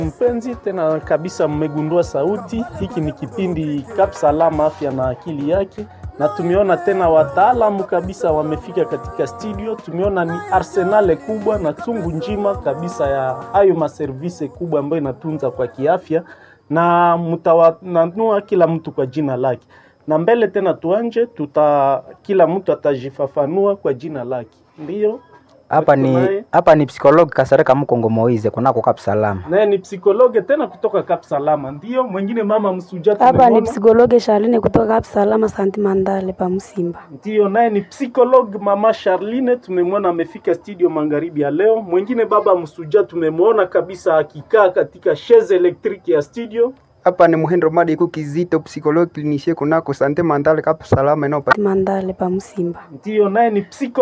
Mpenzi tena kabisa, mmegundua sauti. Hiki ni kipindi Kap Salama, afya na akili yake, na tumeona tena wataalamu kabisa wamefika katika studio. Tumeona ni arsenale kubwa na chungu njima kabisa ya hayo maservise kubwa ambayo inatunza kwa kiafya, na mtawananua kila mtu kwa jina lake, na mbele tena tuanje, tuta kila mtu atajifafanua kwa jina lake, ndiyo Hapa ni Tunaye- hapa ni psikologi Kasareka Mkongo Moize kunako Kap Salama. naye ni psikologe tena kutoka Kap Salama, ndiyo mwingine mama Msuja Hapa ni tumemwona. psikologe Charline kutoka hapa Salama Santi Mandale pa Msimba. Ndiyo, naye ni psikologue mama Charline, tumemwona amefika studio magharibi ya leo. Mwingine baba Msuja tumemwona kabisa akikaa katika chaise electrique ya studio. Hapa ni Muhendro Madi ku Kizito psychologue clinicien kunako Sante Mentale Kap Salama inayopata Mandale pa Msimba. Ndiyo, naye ni psiko